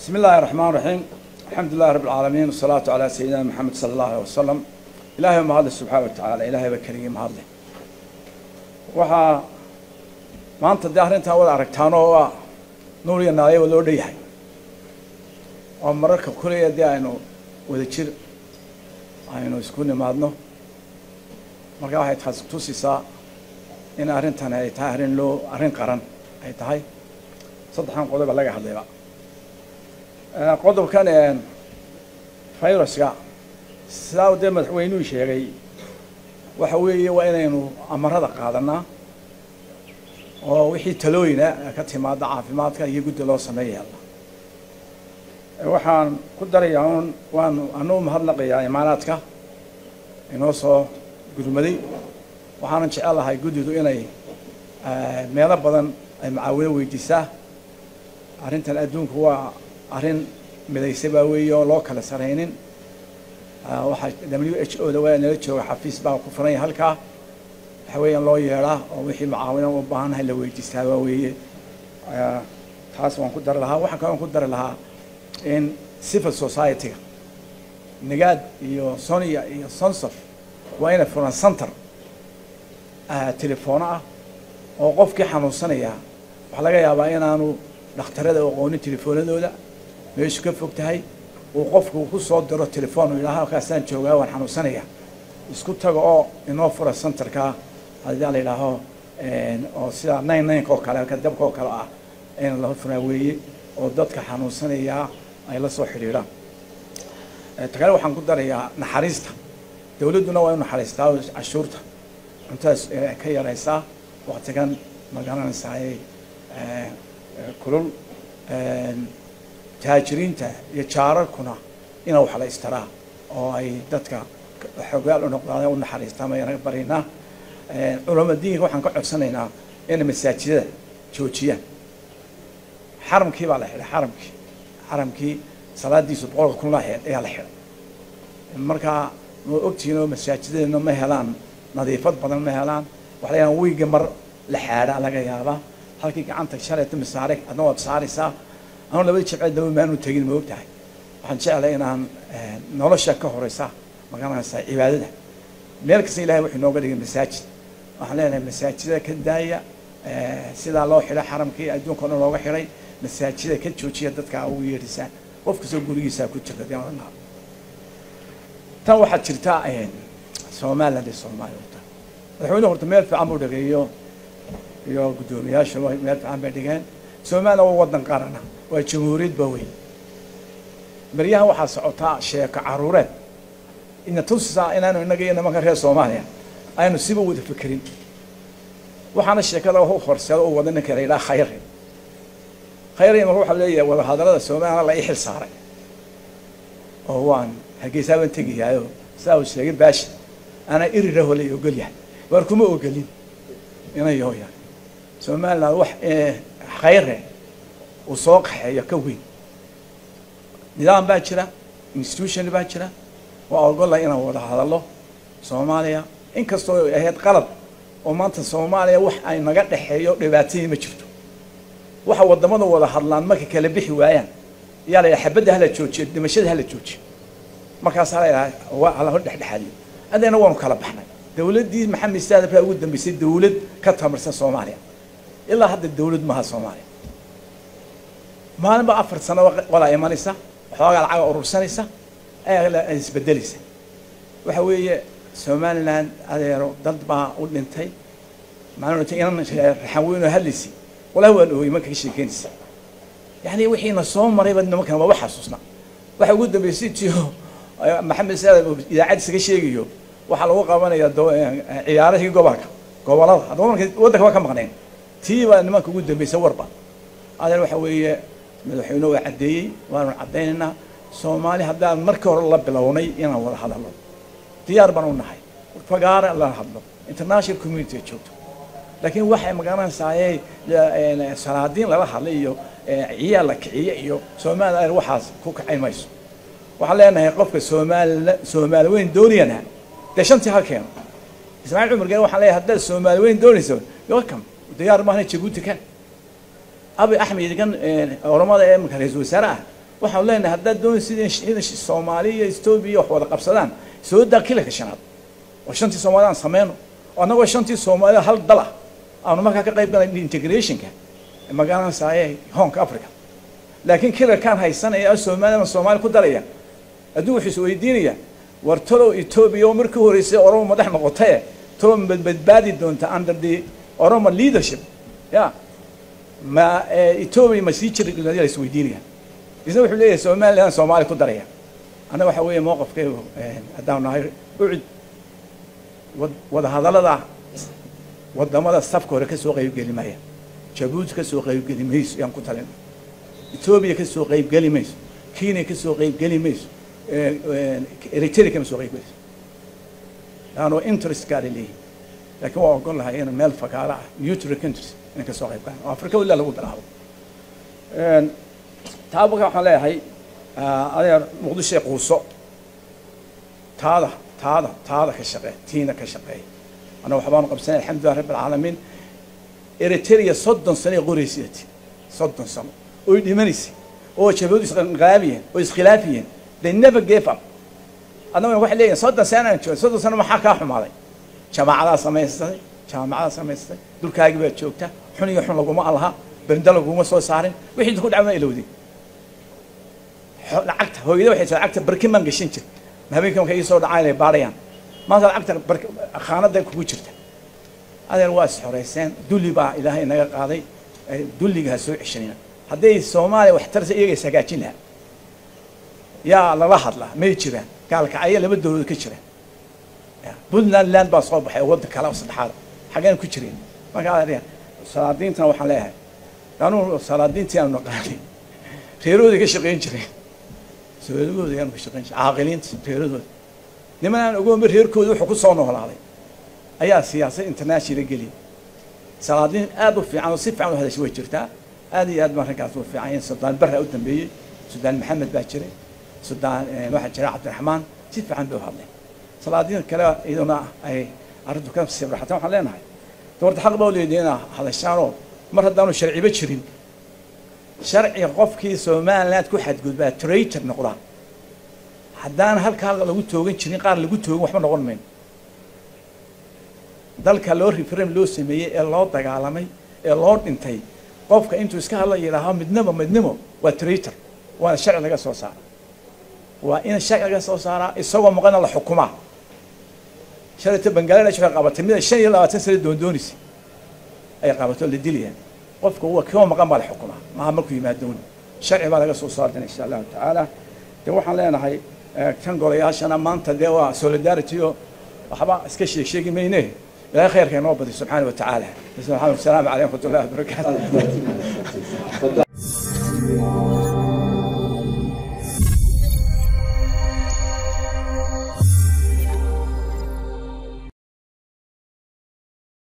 بسم الله الرحمن الرحيم الحمد لله رب العالمين والصلاة على سيدنا محمد صلى الله عليه وسلم إلهي ما هذا سبحانه وتعالى إلهي بكريم ما هذا waxaa maanta dee arrintaa wada aragtaano oo ah nuur iyo naayo loo dhanyahay oo mararka kuleya dee aynu wada jir aynu isku nimaadno marka waxay taas tusisaa in arrintani ay tahay arrin loo arrin qaran ay tahay saddexdan qodoba laga hadlayba qodobkan viruska sidaa dee madaxweynuhu sheegay waxa weeye waa inaynu amarada qaadanaa oo wixii talooyina ka timaada caafimaadka iyo guddi loo sameeya waxaan ku darayaa un waanu anuu mahadnaqayaa imaanaadka inoo soo gurmaday waxaanan jecel lahay guddidu inay meelo badan ay macaawino weydiisaa arrintan adduunku waa arrin midaysa baa weeye oo loo kala saraynin waxaa w h o da waa nala jooga xafiis baa ku furan yahay halkaa waxa weeyaan loo yeedhaa oo wixii macaawina u baahannahay la weydiistaa waa weeye taas waan ku dari lahaa waxaan kaloo ku dari lahaa in civil society-ga nagaad iyo sonia iyo sonsof waa inay furan center telefoono ah oo qofkii xanuunsanaya waxaa laga yaabaa inaanu dhakhtarada aqoonin telefoonadooda meeshu ka fog tahay uu qofku ku soo diro telefoon uu yidhaha halkaasaan joogaa waan xanuunsanaya isku taga oo inoo fura centerka haddii la yidhaaho oo sida nine nineka oo kale ka dabka oo kale ah in la furaa weeye oo dadka xanuunsanaya ay la soo xidhiidhaan ta kale waxaan ku darayaa naxariista dawladduna waa inu naxariistaa cashuurta cuntadas ka yaraysaa waktigan magaranaysaay kulul taajiriinta iyo jaararkuna ina wax la istaraa oo ay dadka xogaal u noqdaan u naxariistaan ayaan baraynaa culama diinka waxaan ka codsanaynaa inay masaajidada joojiyaan xaramkii baa la xidhay xaramkii xaramkii salaadiisu boqolka kun laheed ayaa la xidhay markaa ma ogtihiin oo masaajidadena ma helaan nadiifad badan ma helaan waxa la yidhaha wiiga mar la xaadhaa laga yaabaa halkii gacanta shalayta masaare adna waad saaraysaa anu labada jibceed daba maanu tegin ma og tahay waxaan jeclay inaan nolosha ka horeysa magaranaysaa cibaadada meel kasta ilahay wuxuu nooga dhigay masaajid waxaan leenahay masaajida ka daaya sidaa loo xidhay xaramkii adduunka o dhan looga xidhay masaajida ka joojiya dadka ugu yeedhisaan qof kastoo gurigiisaa ku jirta dee tan waxaad jirtaa somaliland iyo soomaaliya horta madaxweyne horta meel fiican buu dhageeyo iyo guddoomiyaashu meel fiican bay dhigeen somaliland waa waddan qarana waa jamhuuriyad ba weyn baryahan waxaa socotaa sheeko caruureed ina tusisaa inaanu innaga iyo nimanka reer soomaaliya aynu siba wada fekerin waxaana sheekada u horseeda u wada ninka la yidhaha khayre khayre imaka waxaa leeyahay wadahadallada somaliland la ii xil saaray oo waan hargeysaa baan tegayaayo saa uu sheegay baashi anaa iriraho la ogol yahay waar kuma ogolin inayo yahay somaliland wax khayre uu soo qaxeeyo ka weyn nidaam baa jira institution baa jira waa ogolla inaan wada hadallo soomaaliya inkastoo ay ahayd qalab oo maanta soomaaliya wax ay naga dhexeeyo dhibaatadii ma jirto waxa wadamada wada hadlaan marka kala bixi waayaan ayaa la yidhaha xabadda hala joojiyo dhimashada hala joojiyo markaasaa la yidhaha waa hala dhexdhexaadiyo haddayna waanu kala baxnay dawladdii maxamed saadaf baa ugu dambeysay dawlad ka tamarsan soomaaliya ilaa hadda dawlad maaha soomaaliya maalinba afar sano qolaa imanaysa waxoogaa lacaga urursanaysa ayaa isbedelaysa waxa weeye somaliland adeero dad baa u dhintay maalin dhintay inan raxan weynoo hadlaysi walahi waan ooyey marka ka sheekeynaysa yani wixiina soo marayba nimankan waa wax xasuusna waxa ugu dambeysay tiyo maxamed saad idaacadiisa ka sheegayo waxaa lagu qabanaya ciyaarahii gobolka gobolada haddaba marka waddanka waa ka maqnayn tii baa nimanka ugu dambeysay warba adeer waxa weeye madaxweyne waa caddeeyey waanu caddaynaynaa soomaali haddaan markii hore la bilownay inaan wada hadalno diyaar baan u nahay fagaara la hadlo international community joogto laakiin waxay magaranaysaayey salaadiin lala hadlay iyo ciyaal la kiciye iyo somaliland waxaas ku kacayn mayso waxaan leenahay qofka soomaali soomaali weyn doonayana dee shantii ha keeno ismaaciil cumar geen waxaan leeyahay haddaad soomaali weyn doonayso welcome diyaar maahna jabuuti kan abi axmed kan oramada ee imika ra-iisul wasaare ah waxaan leenahay haddaad doonaysid in soomaaliya iyo etoobiya wax wada qabsadaan soo daa kilarka shanaad oo shantii soomaalida aan sameyno oo annagoo shantii soomaalida hal dal ah aanu markaa ka qayb galay integrationka magaranaysaye hoonka africa laakiin kilarkaan haysanaya oo soomaalida soomaali ku daraya adduun wuxuu is weydiinaya war talow etoobiya oo markii horeysay oromo madax noqotaye talow ma badbaadi doonta under the oromo leadership ya ma etoobiya ma sii jiri la is weydiinaya isna wuxuu leeyahay somaliland soomaali ku daraya annaga waxa weeye mowqafkaygu haddaan nahay ucid wadahadallada wadamada safka hore kasoo qaybgeli maya jabuuti kasoo qaybgeli mayso yaan ku talin etoobiya kasoo qaybgeli mayso kenya kasoo qaybgeli mayso eritrea kama soo qaybgelayso laanoo interest gaara leeyihin laakiin waa ogon lahay in meel fakaara ah neutral countries inay kasoo qayb galaan oo afrika ilaa lagu bilaabo taa marka waxaan leeyahay adeer muqdishoe quuso taada taada taada ka shaqee tiina ka shaqeey annaga waxbaanu qabsanay alxamdulilah rabbi alcaalamiin eritrea soddon sano ay qoraysati soddon sano oy dhimanaysay oo jabadu isqaabiyeen oo iskhilaafiyeen they never gave up adna waxay leeyihin soddon sano aan joogay soddon sano maxaa kaa xumaaday jaamacadaa samaystay jaamacadaa samaystay dulkaagii baad joogta xun iyo xun laguma alaha berinda laguma soo saarin wixii ku dhacma ilowday lacagta hooyada waxay taa lacagta barkin baan gashan jir habeenkii markay ii soo dhacaan inay baadhayaan maanta lacagta khaanada kugu jirta adeer waa is xoreyseen dulli baa ilaahay naga qaaday dulliga ha soo ceshanina hadday soomaaliya wax tarsa iyaga is hagaajin lahaa yaa lala hadlaa may jiraan gaalkacyo laba dawladood ka jiraan puntland land baa soo baxay oo wadda kale saddexaad xaggeen ku jireen marka adeer salaadiintana waxaan leeyahay anuu salaadiintii aanu naqaanay reerahooday ka shaqayn jireen soolagooda ayaanu ka shaqayn jiray caaqiliinta reeradooda niman aan ogoonba reerkooda wuxuu ku soo noolaaday ayaa siyaasad international geliyay salaadiin aad u fiican oo si fiican u hadashay way jirtaa aad iyo aad baan raggaas u fiican yahay sudaan barra u dambeeyey sudaan maxamed baa jiray sudaan waxaa jira cabdiraxmaan si fiican bay u hadleen salaadiin kale iyaduna ay arrintu ka sibraxatan waxaan leenahay doorta xaq baa u leedahay inaa hadashaanoo mar haddaanu sharciba jirin sharciga qofkii somaliland ku xadgudbaa traitor noqdaa haddaan halkaa lagu toogan jirin qaar lagu toogin waxba noqon mayno dalka loo referem loo sameeyey ee loo dagaalamay ee loo dhintay qofka intuu iska hadla yidhaaho midnimo midnimo waa traitor waana sharci laga soo saara waa in sharci laga soo saaraa isagoo maqana la xukumaa shalayta bangaladesh waxay qabatay mida shan iyo labaatan sano doondoonaysa ay qabato la dilayaan qofka wa kima maqan baa la xukumaa maaha markuu yimaadoon sharci baa laga soo saartan insha allahu tacaala de waxaan leenahay kan golayaashana maanta dee waa solidarity oo waxba iska sheeg sheegi mayne ilaahay khayrka inoo badiy subxaana wa tacaala asalaamu calaykum waraxmat ullahi wabarakaatu